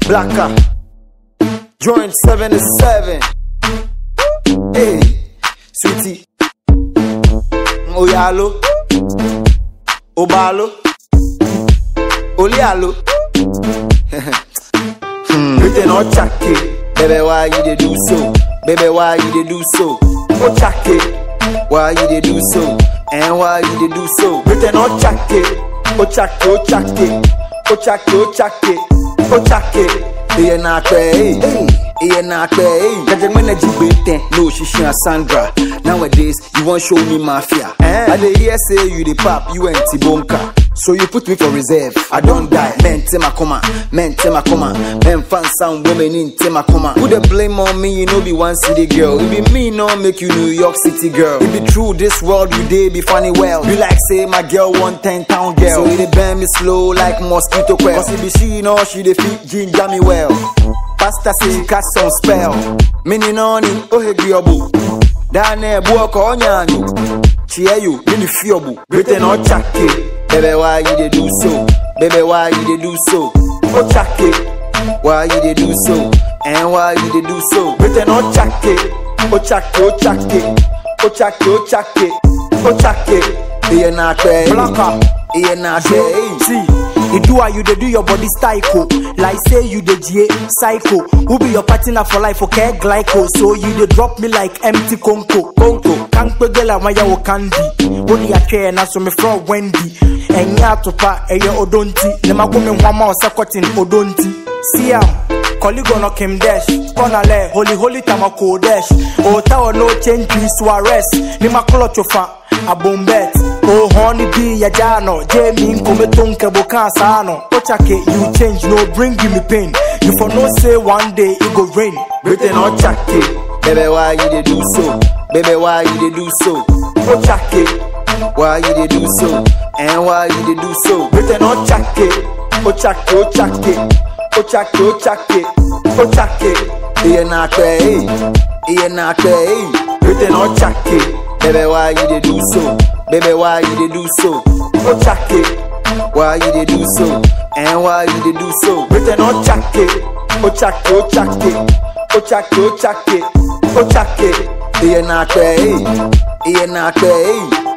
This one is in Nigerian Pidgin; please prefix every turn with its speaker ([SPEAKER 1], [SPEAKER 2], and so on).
[SPEAKER 1] Blacker. Joint 77. Hey, sweetie. Oyalo. Obalo. Olialo. hmm. Written or chake. Baby, why you dey do so? Baby, why you dey do so? Oh, chake. Why you dey do so? And why you dey do so? Written or chake. Oh, chake, oh, chake. Oh, chake, oh, chake. Oh, chake. Iye na akpẹ eyi, iye na akpẹ eyi. Jẹjẹrẹ ji gbe ten, no ṣiṣẹ́ Sandra. Nowadays, you wan show me mafia. I dey hear say you dey pap, you and Tibonka. So you put me for reserve. I don't die. Men take my coma, men take my coma. Men fan sound women in take my coma. Who they blame on me? You know be one city girl. It be me no make you New York City girl. It be true this world you dey be funny well. You like say my girl one ten town girl. So it dey bend me slow like mosquito quell. Cause it be she know she dey fit ginger me well. Pastor say she catch some spell. Meaning on it, oh hey gyobu. Down there, boy, call nyanyu. Cheer you, in the fiobu. Britain or chake. Baby, why you dey do so? Baby, why you dey do so? Oh, chake. Why you dey do so? And why you dey do so? Britain or chake. Oh, chake, oh, chake. Oh, chake, oh, chake. Oh, chake. Iye na kwe.
[SPEAKER 2] Blacker.
[SPEAKER 1] Iye na kwe.
[SPEAKER 2] See, you do how you dey do your body psycho. Like say you dey GA psycho. Who be your partner for life? Okay, glyco. So you dey drop me like empty conco. Conco. Kankpe gela wanya wo candy. Wodi atwe na so me from Wendy. Enya atopa eye odonti. Ne mago me hwama osakotin odonti. See am. Colleague no Kim Dash, Konale, Holy Holy Tamako Dash. Oh, tower no change, please Suarez. Ni makolo chofa, a bombet. Oh, honey be ya jano, Jamie Nkometonke Bokasano. Ochake, you change, no bring me pain. You for no say one day it go rain.
[SPEAKER 1] Britain or chake. Baby, why you dey do so? Baby, why you dey do so? Oh, chake. Why you dey do so? And why you dey do so? Britain or chake. Oh, chake, oh, chake. Oh, chake, oh, chake. Oh, chake. Iye na kwe, eh. Iye na kwe, eh. Britain or chake. Baby, why you dey do so? Baby, why you dey do so? Oh, chake. Why you dey do so? And why you dey do so? Britain or chake. Oh, chake, oh, chake. Oh, chake, oh, chake. Oh, chake. Iye na kwe, eh. Iye na kwe, eh.